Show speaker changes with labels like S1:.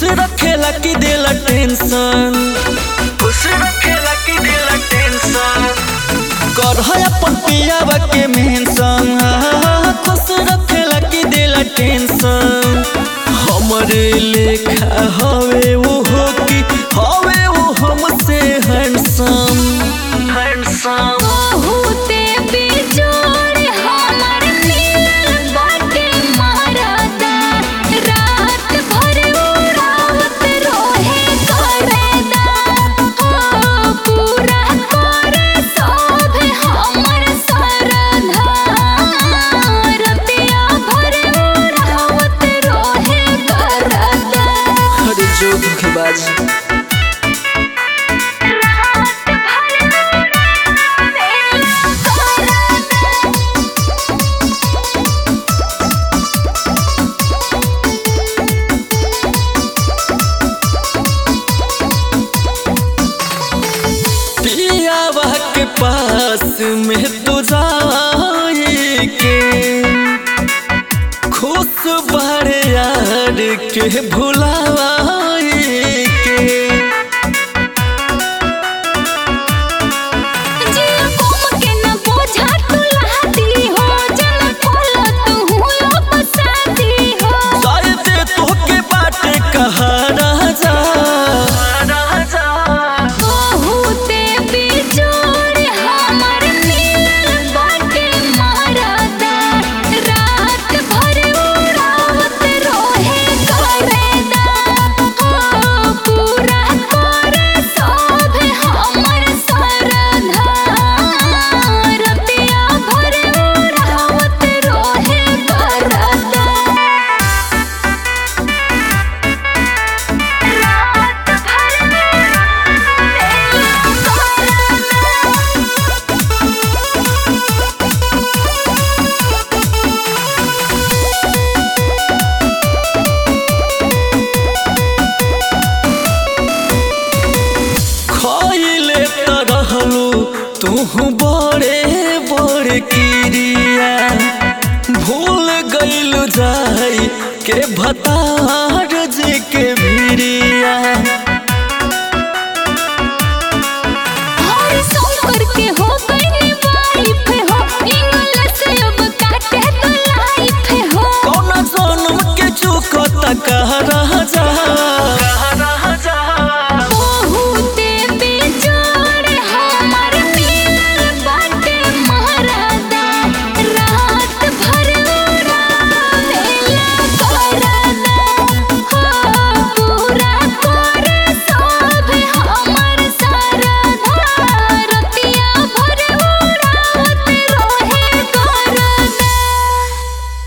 S1: रखेला कि देला टेंशन खुश रखेला कि देला टेंशन कर है अपन पियावा के मेंशन खुश रखेला कि देला टेंशन हमरे लेखा हवे वो हो कि हवे वो हमसे हैंडसम हैंडसम
S2: बहुते बेजोड़ हमर मिलल बाटे मरदा रात भर उड़ावत रोहे करदा ओ पूरा करे सब हमर सरधा रतिया भर उड़ावत रोहे करदा
S1: अरे जो धोखेबाज पियावा के पास में तू जाए के खुश बारे यार के भुलाए के
S2: जिया कोम के न बोझा तू लहाती हो जन खोला तू हुयो पसाती हो
S1: शायद तोहके बाटे कहा राजा राजा
S2: बहुते बेजोड़ हमर मिलल बाटे मरदा रात भर उड़ावत रोहे करदा ओ पूरा करे सब हमर सरधा रतिया भर उड़ावत रोहे करदा
S1: खइले त रहलू तू बड़े बड़े किरिया भूल गइलू जाई के भतार जी के भिरिया
S2: हर शंकर के हो गई वाइफ हो इंग्लिश अब काटे तो लाइफ हो
S1: कौन जन्म के चुकता कह रहा